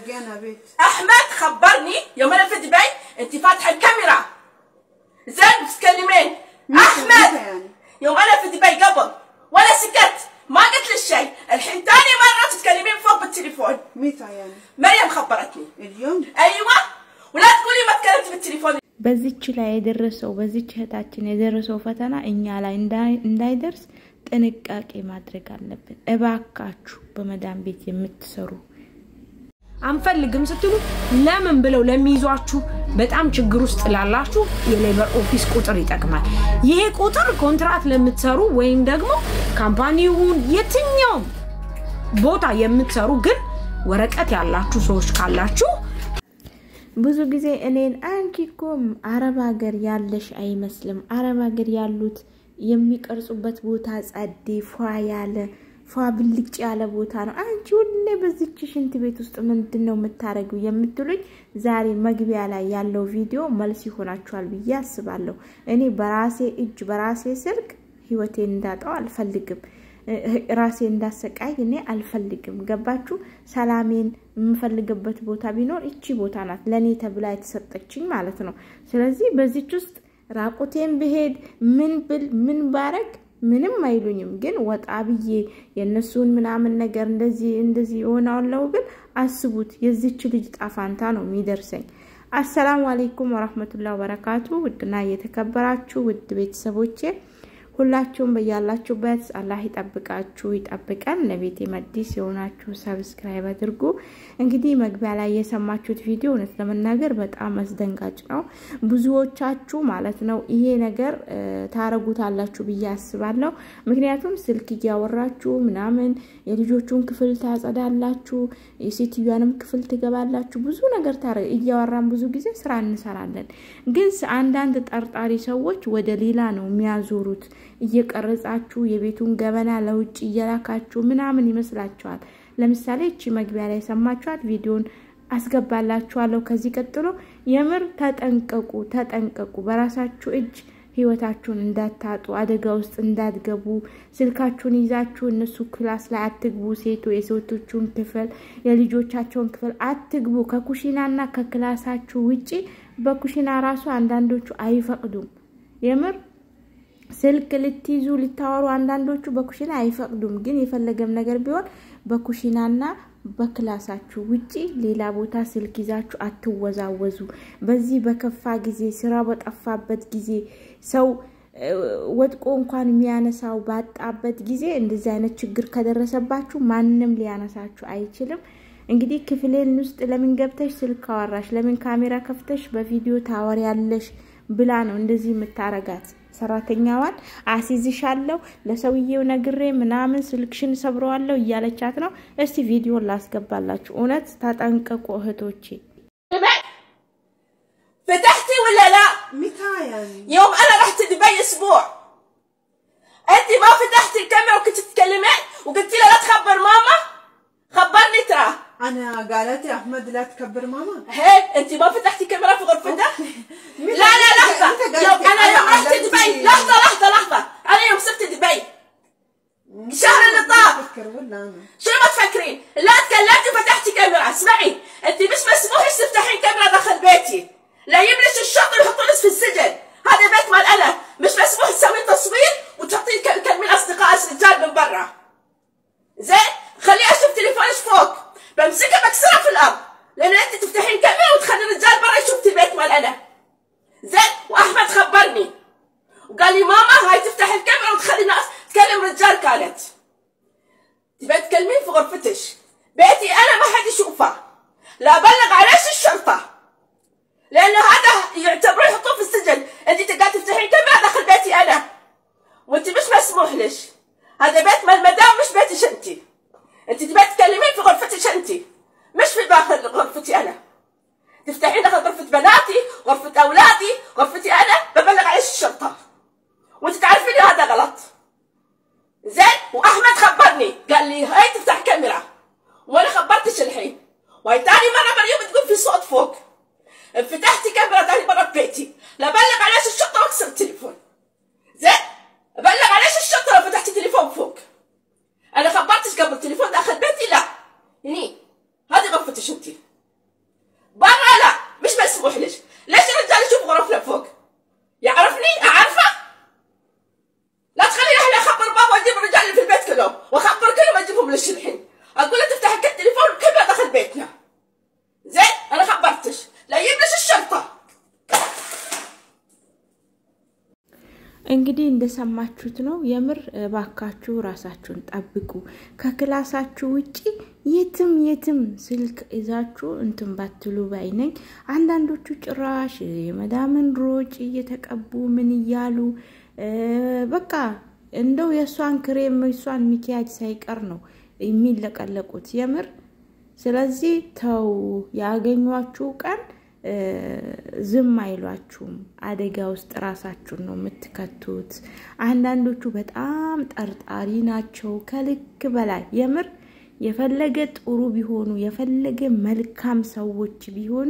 تلقي انا بيت احمد خبرني يوم انا في دبي انت فاتحه الكاميرا زين بتتكلمين متى- احمد متى يعني؟ يوم انا في دبي قبل ولا سكت ما قلت لك شيء الحين ثاني مره تتكلمين فوق بالتليفون متى يعني مريم خبرتني اليوم ايوه ولا تقولي ما تكلمت بالتليفون በዚች ላይ የደረሰው በዚች እህታችን የደረሰው ፈተና እኛ ላይ እንዳይ- እንዳይደርስ ጥንቃቄ ማድረግ አለብን። እባካችሁ በመዳን ቤት የምትሰሩ አንፈልግም ስትሉ ለምን ብለው ለሚይዟችሁ በጣም ችግር ውስጥ ላላችሁ የሌበር ኦፊስ ቁጥር ይጠቅማል። ይሄ ቁጥር ኮንትራት ለምትሰሩ ወይም ደግሞ ካምፓኒ ይሁን የትኛውም ቦታ የምትሰሩ ግን ወረቀት ያላችሁ ሰዎች ካላችሁ ብዙ ጊዜ እኔን አንቺ እኮ አረብ ሀገር ያለሽ አይመስልም። አረብ ሀገር ያሉት የሚቀርጹበት ቦታ ጸዴ ፏ ያለ ፏ ብልጭ ያለ ቦታ ነው። አንቺ ሁሌ በዚች ሽንት ቤት ውስጥ ምንድን ነው የምታደርጊው የምትሉኝ፣ ዛሬ መግቢያ ላይ ያለው ቪዲዮ መልስ ይሆናችኋል ብዬ አስባለሁ። እኔ በራሴ እጅ በራሴ ስልክ ህይወቴን እንዳጣው አልፈልግም። ራሴ እንዳሰቃይ እኔ አልፈልግም። ገባችሁ? ሰላሜን የምፈልግበት ቦታ ቢኖር እቺ ቦታ ናት፣ ለእኔ ተብላ የተሰጠችኝ ማለት ነው። ስለዚህ በዚች ውስጥ ራቁቴን ብሄድ ምን ብል ምን ባረግ ምንም አይሉኝም። ግን ወጣ ብዬ የእነሱን ምናምን ነገር እንደዚህ እንደዚህ የሆናለው ግን አስቡት፣ የዚች ልጅ ጣፋንታ ነው የሚደርሰኝ። አሰላሙ አሌይኩም ወረህመቱላ ወበረካቱ። ውድና እየተከበራችሁ ውድ ቤተሰቦቼ ሁላችሁም በያላችሁበት አላህ ይጠብቃችሁ ይጠብቀን። ለቤቴ መዲስ የሆናችሁ ሰብስክራይብ አድርጉ። እንግዲህ መግቢያ ላይ የሰማችሁት ቪዲዮ እውነት ለመናገር በጣም አስደንጋጭ ነው። ብዙዎቻችሁ ማለት ነው ይሄ ነገር ታረጉታላችሁ ብዬ አስባለሁ። ምክንያቱም ስልክ እያወራችሁ ምናምን የልጆቹን ክፍል ታጸዳላችሁ፣ የሴትዮዋንም ክፍል ትገባላችሁ። ብዙ ነገር እያወራን ብዙ ጊዜ ስራ እንሰራለን። ግን አንዳንድ ጠርጣሪ ሰዎች ወደ ሌላ ነው የሚያዞሩት እየቀረጻችሁ የቤቱን ገበና ለውጭ እየላካችሁ ምናምን ይመስላችኋል። ለምሳሌ እቺ መግቢያ ላይ የሰማችኋት ቪዲዮን አስገባላችኋለሁ። ከዚህ ቀጥሎ የምር ተጠንቀቁ፣ ተጠንቀቁ። በራሳችሁ እጅ ህይወታችሁን እንዳታጡ፣ አደጋ ውስጥ እንዳትገቡ። ስልካችሁን ይዛችሁ እነሱ ክላስ ላይ አትግቡ። ሴቶ የሴቶቹን ክፍል የልጆቻቸውን ክፍል አትግቡ። ከኩሽናና ከክላሳችሁ ውጪ በኩሽና ራሱ አንዳንዶቹ አይፈቅዱም። የምር ስልክ ልትይዙ ልታወሩ አንዳንዶቹ በኩሽና አይፈቅዱም። ግን የፈለገም ነገር ቢሆን በኩሽናና በክላሳችሁ ውጪ ሌላ ቦታ ስልክ ይዛችሁ አትወዛወዙ። በዚህ በከፋ ጊዜ ስራ በጠፋበት ጊዜ ሰው ወድቆ እንኳን የሚያነሳው ባጣበት ጊዜ እንደዚህ አይነት ችግር ከደረሰባችሁ ማንም ሊያነሳችሁ አይችልም። እንግዲህ ክፍሌን ውስጥ ለምን ገብተሽ ስልክ አወራሽ፣ ለምን ካሜራ ከፍተሽ በቪዲዮ ታወሪያለሽ ብላ ነው እንደዚህ የምታረጋት ሰራተኛዋን አሲዝሻለሁ ለሰውዬው ነግሬ ምናምን ስልክሽን ሰብረዋለሁ እያለቻት ነው። እስቲ ቪዲዮን ላስገባላችሁ። እውነት ተጠንቀቁ እህቶቼ። فتحتي ولا لا؟ متى يعني يوم انا رحت دبي اسبوع انت ما فتحتي الكاميرا وكنت تتكلمين وقلتي لها لا تخبر ماما خبرني ترى انا قالت لي احمد لا تكبر ماما هيك انت ما فتحتي كاميرا في غرفتها متى- لا لا لحظه متى قالت يوم لي انا يوم رحت قالت دبي لي- لحظه لحظه لحظه انا يوم سبت دبي الشهر اللي طاف افكر ولا انا شنو ما تفكرين؟ لا تكلمتي وفتحتي كاميرا، اسمعي، انت مش مسموح لك تفتحين كاميرا داخل بيتي، لا يبلش الشرطه ويحطونك في السجن، هذا بيت مال انا، مش مسموح تسوين تصوير وتحطين تكلمين اصدقاء الرجال من برا. زين؟ خليه اشوف تليفونك فوق، بمسكها بكسرها في الارض، لان انت تفتحين كاميرا وتخلي الرجال برا يشوف البيت مال انا. زين؟ واحمد خبرني وقال لي ماما هاي تفتح الكاميرا وتخلي ناس تكلم رجال كانت. تبي تكلمين في غرفتش بيتي انا ما حد يشوفه لا بلغ عليش الشرطه لان هذا يعتبرون يحطوه في السجن انت تقعد تفتحين كاميرا داخل بيتي انا وانت مش مسموح لش هذا بيت مال المدام مش بيتش انت انت تبي تكلمين في غرفتش انت مش في داخل غرفتي انا تفتحين داخل غرفة بناتي غرفة أولادي غرفتي أنا ببلغ عليش الشرطة وانت تعرفين هذا غلط زين واحمد خبرني قال لي هاي تفتح كاميرا وانا خبرتش الحين وهي تاني مره مريم تقول في صوت فوق فتحتي كاميرا تاني مره ببيتي لا بلغ عليش الشرطه واكسر التليفون زين ابلغ عليش الشرطه لو فتحتي تليفون فوق انا خبرتش قبل التليفون داخل بيتي لا هني هذه غرفتش انت مسموح لك ليش الرجال يشوف غرف لفوق يعرفني اعرفه لا تخلي اهلي اخبر بابا واجيب الرجال اللي في البيت كلهم واخبر كلهم اجيبهم لك الحين اقول له تفتح التليفون كله دخل بيتنا زين انا خبرتش لا يجيب لك الشرطه እንግዲህ እንደሰማችሁት ነው። የምር እባካችሁ ራሳችሁን ጠብቁ። ከክላሳችሁ ውጪ የትም የትም ስልክ ይዛችሁ እንትን ባትሉ ባይ ነኝ። አንዳንዶቹ ጭራሽ የመዳምን ሮጭ እየተቀቡ ምን እያሉ በቃ እንደው የእሷን ክሬም የእሷን ሚኪያጅ ሳይቀር ነው የሚለቀለቁት የምር። ስለዚህ ተው፣ ያገኟችሁ ቀን ዝም አይሏችሁም። አደጋ ውስጥ ራሳችሁን ነው የምትከቱት። አንዳንዶቹ በጣም ጠርጣሪ ናቸው ከልክ በላይ የምር የፈለገ ጥሩ ቢሆኑ የፈለገ መልካም ሰዎች ቢሆኑ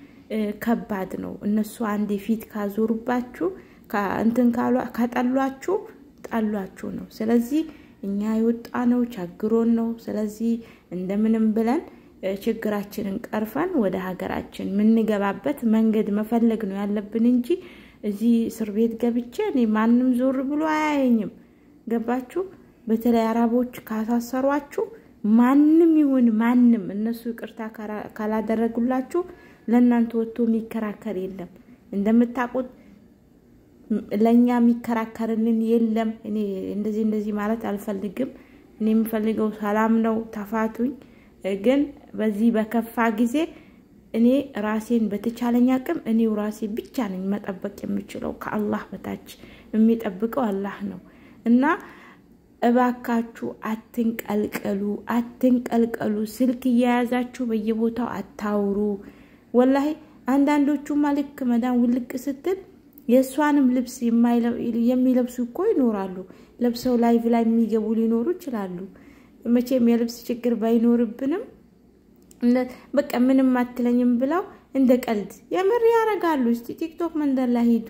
ከባድ ነው። እነሱ አንዴ ፊት ካዞሩባችሁ እንትን ከጠሏችሁ ጠሏችሁ ነው። ስለዚህ እኛ የወጣ ነው ቸግሮን ነው። ስለዚህ እንደምንም ብለን ችግራችንን ቀርፈን ወደ ሀገራችን የምንገባበት መንገድ መፈለግ ነው ያለብን እንጂ እዚህ እስር ቤት ገብቼ እኔ ማንም ዞር ብሎ አያየኝም። ገባችሁ? በተለይ አረቦች ካሳሰሯችሁ ማንም ይሁን ማንም እነሱ ይቅርታ ካላደረጉላችሁ ለእናንተ ወጥቶ የሚከራከር የለም። እንደምታውቁት ለእኛ የሚከራከርልን የለም። እኔ እንደዚህ እንደዚህ ማለት አልፈልግም። እኔ የምፈልገው ሰላም ነው። ተፋቱኝ። ግን በዚህ በከፋ ጊዜ እኔ ራሴን በተቻለኝ አቅም እኔው ራሴ ብቻ ነኝ መጠበቅ የምችለው። ከአላህ በታች የሚጠብቀው አላህ ነው እና እባካችሁ አትንቀልቀሉ፣ አትንቀልቀሉ። ስልክ እየያዛችሁ በየቦታው አታውሩ። ወላሂ አንዳንዶቹማ ልክ መዳን ውልቅ ስትል የእሷንም ልብስ የሚለብሱ እኮ ይኖራሉ። ለብሰው ላይቭ ላይ የሚገቡ ሊኖሩ ይችላሉ። መቼም የልብስ ችግር ባይኖርብንም በቃ ምንም አትለኝም ብለው እንደ ቀልድ የምር ያደርጋሉ። እስቲ ቲክቶክ መንደር ላይ ሂዱ።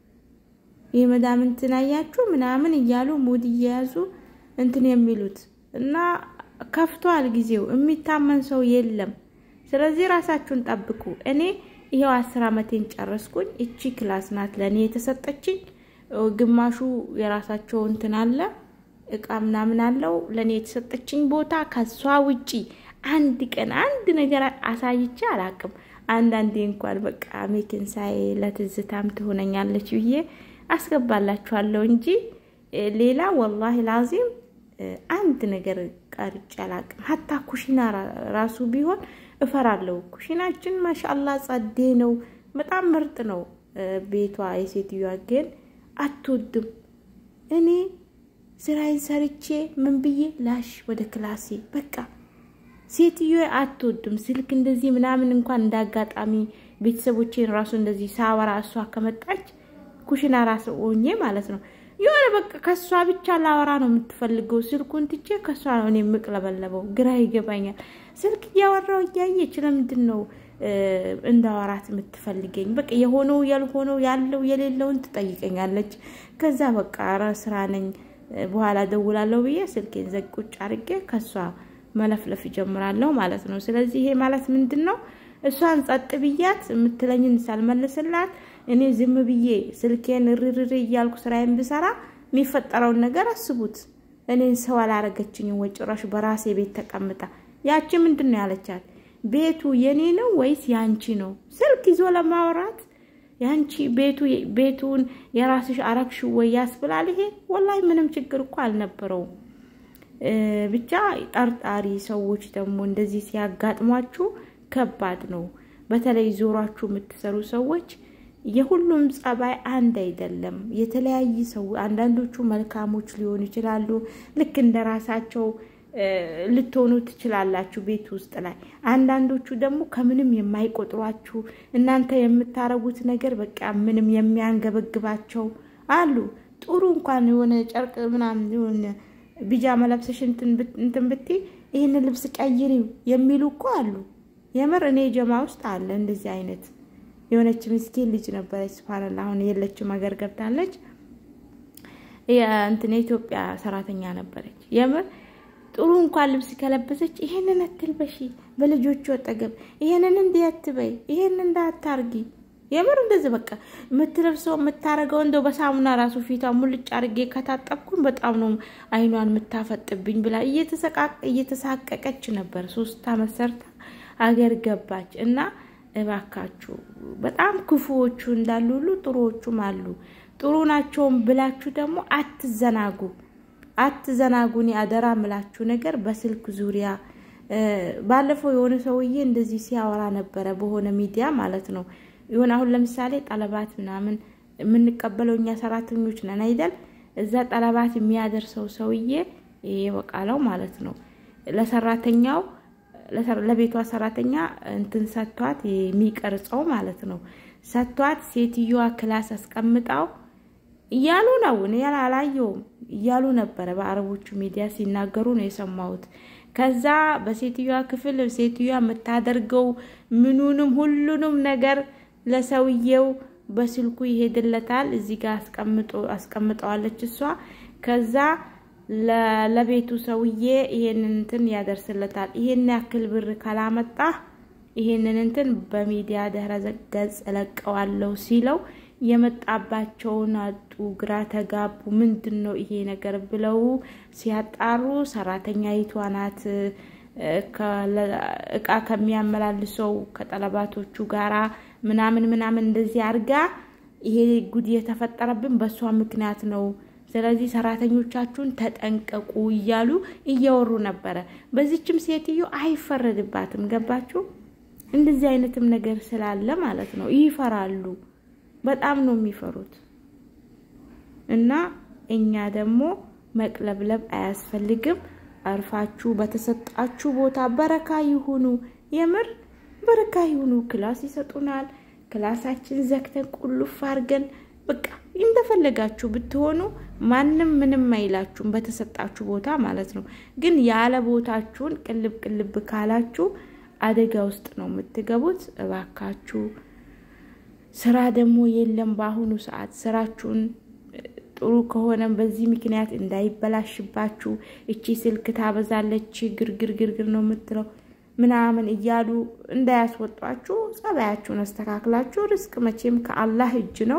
የመዳም እንትን አያችሁ ምናምን እያሉ ሙድ እየያዙ እንትን የሚሉት እና ከፍቷል ጊዜው። የሚታመን ሰው የለም። ስለዚህ ራሳችሁን ጠብቁ። እኔ ይኸው አስር አመቴን ጨረስኩኝ። እቺ ክላስ ናት ለእኔ የተሰጠችኝ። ግማሹ የራሳቸው እንትን አለ እቃ ምናምን አለው ለእኔ የተሰጠችኝ ቦታ። ከሷ ውጪ አንድ ቀን አንድ ነገር አሳይቼ አላቅም። አንዳንዴ እንኳን በቃ ሜክን ሳይ ለትዝታም ትሆነኛለች ብዬ አስገባላችኋለሁ እንጂ ሌላ ወላሂ ላዚም አንድ ነገር ቀርጬ አላቅም። ሀታ ኩሽና ራሱ ቢሆን እፈራለሁ። ኩሽናችን ማሻአላ ጸዴ ነው፣ በጣም ምርጥ ነው ቤቷ። የሴትዮዋ ግን አትወድም። እኔ ስራዬን ሰርቼ ምን ብዬ ላሽ ወደ ክላሴ በቃ ሴትዮ አትወድም። ስልክ እንደዚህ ምናምን እንኳን እንዳጋጣሚ ቤተሰቦቼን ራሱ እንደዚህ ሳወራ እሷ ከመጣች ኩሽና ራሱ ሆኜ ማለት ነው የሆነ በቃ ከእሷ ብቻ ላወራ ነው የምትፈልገው። ስልኩን ትቼ ከእሷ ነው እኔ የምቅለበለበው። ግራ ይገባኛል። ስልክ እያወራው እያየች ለምንድን ነው እንዳወራት የምትፈልገኝ? በቃ የሆነው ያልሆነው ያለው የሌለውን ትጠይቀኛለች። ከዛ በቃ ኧረ ስራ ነኝ በኋላ ደውላለሁ ብዬ ስልኬን ዘግ ቁጭ አድርጌ ከእሷ መለፍለፍ ይጀምራለሁ ማለት ነው። ስለዚህ ይሄ ማለት ምንድን ነው? እሷን ጸጥ ብያት የምትለኝን ሳልመልስላት እኔ ዝም ብዬ ስልኬን ርርር እያልኩ ስራዬን ብሰራ የሚፈጠረውን ነገር አስቡት። እኔን ሰው አላረገችኝም ወይ ጭራሽ በራሴ ቤት ተቀምጣ። ያቺ ምንድን ነው ያለቻት? ቤቱ የኔ ነው ወይስ ያንቺ ነው? ስልክ ይዞ ለማውራት ያንቺ ቤቱ ቤቱን የራስሽ አረግሽ ወይ ያስብላል። ይሄ ወላሂ ምንም ችግር እኮ አልነበረውም። ብቻ ጠርጣሪ ሰዎች ደግሞ እንደዚህ ሲያጋጥሟችሁ ከባድ ነው። በተለይ ዞሯችሁ የምትሰሩ ሰዎች የሁሉም ጸባይ አንድ አይደለም። የተለያየ ሰው አንዳንዶቹ መልካሞች ሊሆኑ ይችላሉ። ልክ እንደ ራሳቸው ልትሆኑ ትችላላችሁ ቤት ውስጥ ላይ። አንዳንዶቹ ደግሞ ከምንም የማይቆጥሯችሁ እናንተ የምታረጉት ነገር በቃ ምንም የሚያንገበግባቸው አሉ። ጥሩ እንኳን የሆነ ጨርቅ ምናምን የሆነ ቢጃማ ለብሰሽ እንትን ብትይ ይህንን ልብስ ቀይሪው የሚሉ እኮ አሉ። የምር እኔ ጀማ ውስጥ አለ እንደዚህ አይነት የሆነች ምስኪን ልጅ ነበረች። ስብሃንላ አሁን የለችም፣ ሀገር ገብታለች። እንትን የኢትዮጵያ ሰራተኛ ነበረች። የምር ጥሩ እንኳን ልብስ ከለበሰች ይሄንን አትልበሺ፣ በልጆቹ አጠገብ ይሄንን እንዲህ አትበይ፣ ይሄንን እንዳታርጊ። የምር እንደዚህ በቃ የምትለብሰው የምታረገው እንደው በሳሙና ራሱ ፊቷ ሙልጭ አርጌ ከታጠብኩን በጣም ነው አይኗን የምታፈጥብኝ ብላ እየተሳቀቀች ነበር። ሶስት አመት ሰርታ አገር ገባች እና እባካችሁ በጣም ክፉዎቹ እንዳሉ ሁሉ ጥሩዎቹም አሉ። ጥሩ ናቸውም ብላችሁ ደግሞ አትዘናጉ፣ አትዘናጉ። እኔ አደራ ምላችሁ ነገር በስልክ ዙሪያ ባለፈው የሆነ ሰውዬ እንደዚህ ሲያወራ ነበረ በሆነ ሚዲያ ማለት ነው። ይሁን አሁን ለምሳሌ ጠለባት ምናምን የምንቀበለው እኛ ሰራተኞች ነን አይደል? እዛ ጠለባት የሚያደርሰው ሰውዬ ይሄ በቃለው ማለት ነው ለሰራተኛው ለቤቷ ሰራተኛ እንትን ሰጥቷት የሚቀርጸው ማለት ነው ሰጥቷት ሴትዮዋ ክላስ አስቀምጣው እያሉ ነው። እኔ አላየውም እያሉ ነበረ በአረቦቹ ሚዲያ ሲናገሩ ነው የሰማሁት። ከዛ በሴትዮዋ ክፍል ሴትዮዋ የምታደርገው ምኑንም ሁሉንም ነገር ለሰውየው በስልኩ ይሄድለታል። እዚህ ጋር አስቀምጠዋለች እሷ። ከዛ ለቤቱ ሰውዬ ይሄንን እንትን ያደርስለታል። ይሄን ያክል ብር ካላመጣ ይሄንን እንትን በሚዲያ ድህረ ገጽ እለቀዋለሁ ሲለው የመጣባቸውን አጡ፣ ግራ ተጋቡ። ምንድን ነው ይሄ ነገር ብለው ሲያጣሩ ሰራተኛይቷ ናት እቃ ከሚያመላልሰው ከጠለባቶቹ ጋራ ምናምን ምናምን እንደዚህ አድርጋ ይሄ ጉድ የተፈጠረብን በእሷ ምክንያት ነው። ስለዚህ ሰራተኞቻችሁን ተጠንቀቁ እያሉ እያወሩ ነበረ። በዚችም ሴትዮ አይፈረድባትም። ገባችሁ? እንደዚህ አይነትም ነገር ስላለ ማለት ነው ይፈራሉ። በጣም ነው የሚፈሩት። እና እኛ ደግሞ መቅለብለብ አያስፈልግም። አርፋችሁ በተሰጣችሁ ቦታ በረካ ይሁኑ። የምር በረካ ይሁኑ። ክላስ ይሰጡናል። ክላሳችን ዘግተን ቁልፍ አድርገን በቃ እንደፈለጋችሁ ብትሆኑ ማንም ምንም አይላችሁም፣ በተሰጣችሁ ቦታ ማለት ነው። ግን ያለ ቦታችሁን ቅልብ ቅልብ ካላችሁ አደጋ ውስጥ ነው የምትገቡት። እባካችሁ ስራ ደግሞ የለም በአሁኑ ሰዓት ስራችሁን ጥሩ ከሆነ በዚህ ምክንያት እንዳይበላሽባችሁ እቺ ስልክ ታበዛለች፣ ግርግር ግርግር ነው የምትለው ምናምን እያሉ እንዳያስወጧችሁ ጸባያችሁን አስተካክላችሁ ርስቅ መቼም ከአላህ እጅ ነው።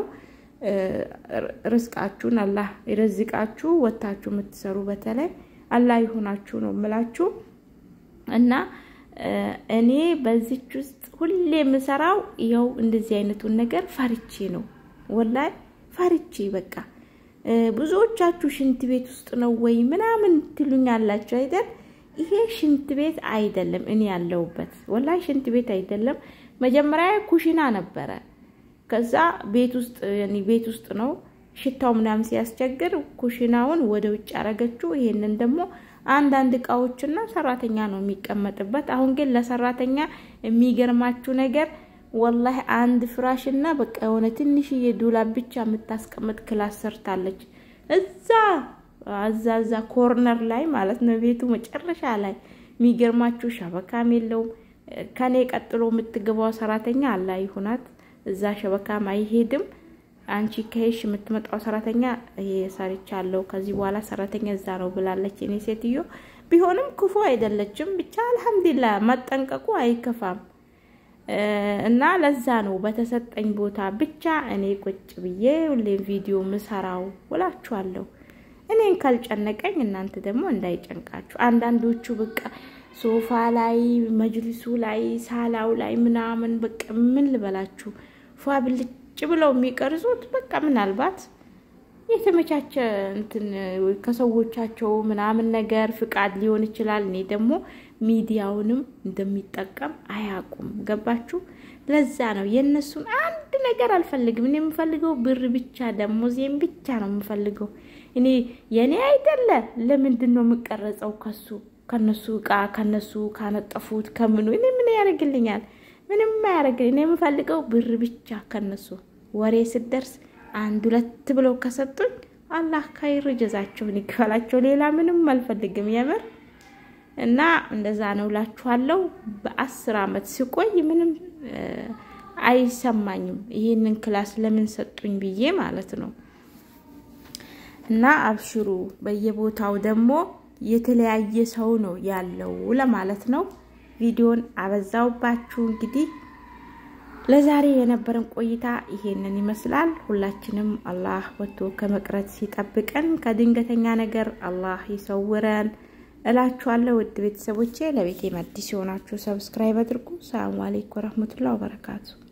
ርስቃችሁን አላህ ይረዝቃችሁ። ወታችሁ የምትሰሩ በተለይ አላህ ይሆናችሁ ነው የምላችሁ እና እኔ በዚች ውስጥ ሁሌ የምሰራው ይኸው እንደዚህ አይነቱን ነገር ፈርቼ ነው። ወላሂ ፈርቼ በቃ ብዙዎቻችሁ ሽንት ቤት ውስጥ ነው ወይ ምናምን ትሉኛላችሁ አይደል? ይሄ ሽንት ቤት አይደለም። እኔ ያለሁበት ወላሂ ሽንት ቤት አይደለም። መጀመሪያ ኩሽና ነበረ። ከዛ ቤት ውስጥ ቤት ውስጥ ነው ሽታው ምናምን ሲያስቸግር ኩሽናውን ወደ ውጭ አረገችው። ይሄንን ደግሞ አንዳንድ እቃዎችና ሰራተኛ ነው የሚቀመጥበት። አሁን ግን ለሰራተኛ የሚገርማችሁ ነገር ወላሂ አንድ ፍራሽ እና በቃ የሆነ ትንሽዬ ዱላብ ብቻ የምታስቀምጥ ክላስ ሰርታለች። እዛ እዛ እዛ ኮርነር ላይ ማለት ነው ቤቱ መጨረሻ ላይ። የሚገርማችሁ ሸበካም የለውም። ከኔ ቀጥሎ የምትገባው ሰራተኛ አላ ይሁናት እዛ ሸበካም አይሄድም። አንቺ ከሄሽ የምትመጣው ሰራተኛ ይሄ ሰርቻለሁ ከዚህ በኋላ ሰራተኛ እዛ ነው ብላለች። እኔ ሴትዮ ቢሆንም ክፉ አይደለችም። ብቻ አልሐምዱሊላህ መጠንቀቁ አይከፋም። እና ለዛ ነው በተሰጠኝ ቦታ ብቻ እኔ ቁጭ ብዬ ሁሌም ቪዲዮ ምሰራው ውላችኋለሁ። እኔን ካልጨነቀኝ እናንተ ደግሞ እንዳይጨንቃችሁ። አንዳንዶቹ በቃ ሶፋ ላይ መጅሊሱ ላይ ሳላው ላይ ምናምን በቃ ምን ልበላችሁ ፏ ብልጭ ብለው የሚቀርጹት በቃ ምናልባት የተመቻቸ እንትን ከሰዎቻቸው ምናምን ነገር ፍቃድ ሊሆን ይችላል። እኔ ደግሞ ሚዲያውንም እንደሚጠቀም አያውቁም። ገባችሁ? ለዛ ነው የእነሱን አንድ ነገር አልፈልግም። እኔ የምፈልገው ብር ብቻ ደሞዜም ብቻ ነው የምፈልገው። እኔ የእኔ አይደለ ለምንድን ነው የምቀረጸው? ከሱ ከነሱ እቃ ከነሱ ካነጠፉት ከምኑ እኔ ምን ያደርግልኛል? ምንም አያደርግልኝ። እኔ የምፈልገው ብር ብቻ ከነሱ ወሬ ስደርስ አንድ ሁለት ብለው ከሰጡኝ አላህ ካይር ጀዛቸውን ይክፈላቸው። ሌላ ምንም አልፈልግም የምር እና እንደዛ ነው እላችኋለሁ። በአስር አመት ስቆይ ምንም አይሰማኝም ይህንን ክላስ ለምን ሰጡኝ ብዬ ማለት ነው። እና አብሽሩ። በየቦታው ደግሞ የተለያየ ሰው ነው ያለው ለማለት ነው። ቪዲዮን አበዛውባችሁ። እንግዲህ ለዛሬ የነበረን ቆይታ ይሄንን ይመስላል። ሁላችንም አላህ ወጥቶ ከመቅረት ሲጠብቀን ከድንገተኛ ነገር አላህ ይሰውረን እላችኋለሁ። ውድ ቤተሰቦቼ ለቤቴ አዲስ የሆናችሁ ሰብስክራይብ አድርጉ። ሰላሙ አለይኩም ወረህመቱላሂ ወበረካቱ